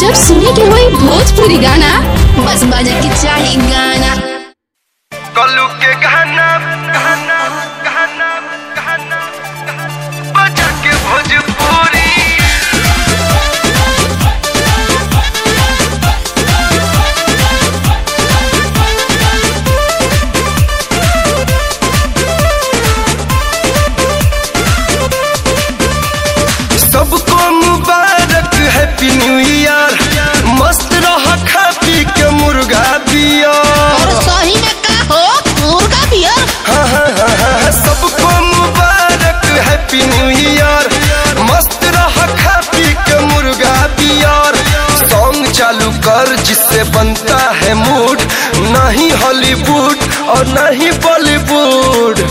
जब सुने के होई भोजपुरी गाना बस बजे के चाही गाना कलू के गहना गहना गहना गहना बजा के भोजपुरी सबको मुबारक हैप्पी न्यू ईयर मस्त रह खा पी के मुर्गा बियर सही में का हो मुर्गा बियर हाँ, हाँ, हाँ, हाँ, सबको मुबारक हैप्पी न्यू ईयर मस्त रह खा पी के मुर्गा बियर सॉन्ग चालू कर जिससे बनता है मूड नहीं हॉलीवुड और नहीं बॉलीवुड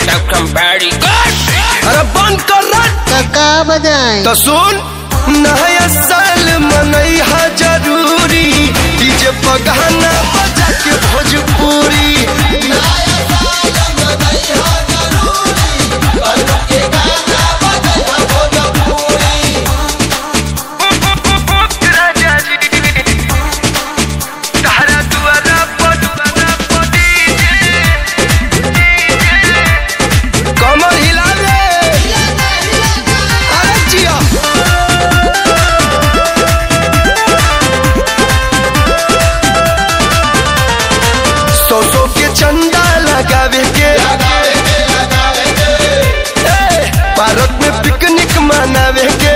अरे बंद कर रट तो का बजाए तो सुन नया साल मनई हा जरूरी डीजे पगाना बजा के भोजपुरी कमर हिला रे अरे जिया सौ सौ के चंदा लगावे के ए, भारत में पिकनिक मनावे के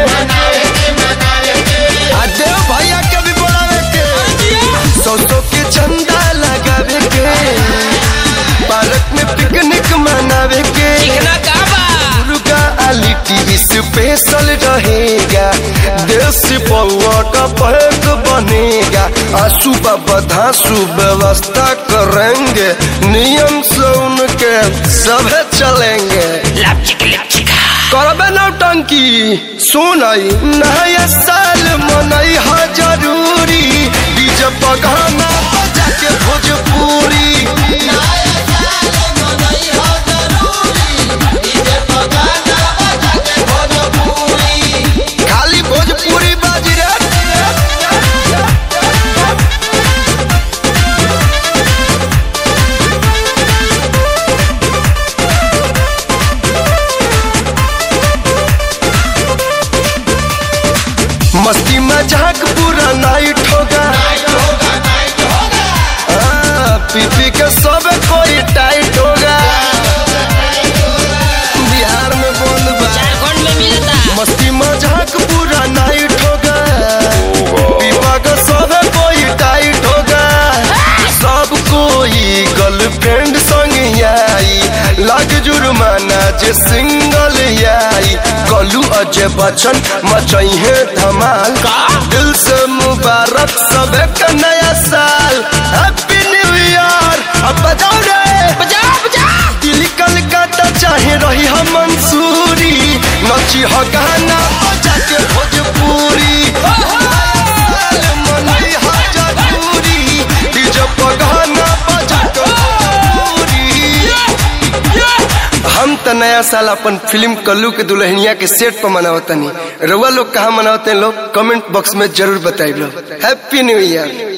आ देव भैया के भी बोलावे के सौ सौ के चंदा लगावे के भारत में पिकनिक मनावे के मुर्गा आली टीवी स्पेशल रहेगा देश पौवा का पैक बनेगा आंसू बाबा धांसू व्यवस्था करेंगे नियम से उनके सभे चलेंगे करबे नौटंकी सुनई नया साल मनई हा जरूरी डीजे पगाना बजा के भोजपुरी खाली भोजपुरी बाजी रे मस्ती मजाक पूरा नाइट होगा हाँ, पी पी के सब कोई टाइट होगा बिहार में बंद बा मस्ती मजाक पूरा नाइट होगा पीपा का सब कोई टाइट होगा सब कोई गर्लफ्रेंड संग आई लाग जुर्माना जे सिंगल आई कलू अजय बच्चन मचई है धमाल दिल से मुबारक सब का नया साल हैप्पी न्यू ईयर अब बजाओ रे बजाओ बजाओ दिल्ली कलकत्ता चाहे रही हम मंसूरी नची हो गाना बजा के भोजपुरी साल मनई हा जरूरी डीजे पर गाना बजा के भोजपुरी हम त नया साल अपन फिल्म कल्लू के दुल्हनिया के सेट पर मनावतनी रउआ लोग कहाँ मनावते हैं लोग कमेंट बॉक्स में जरूर बताइए हैप्पी न्यू ईयर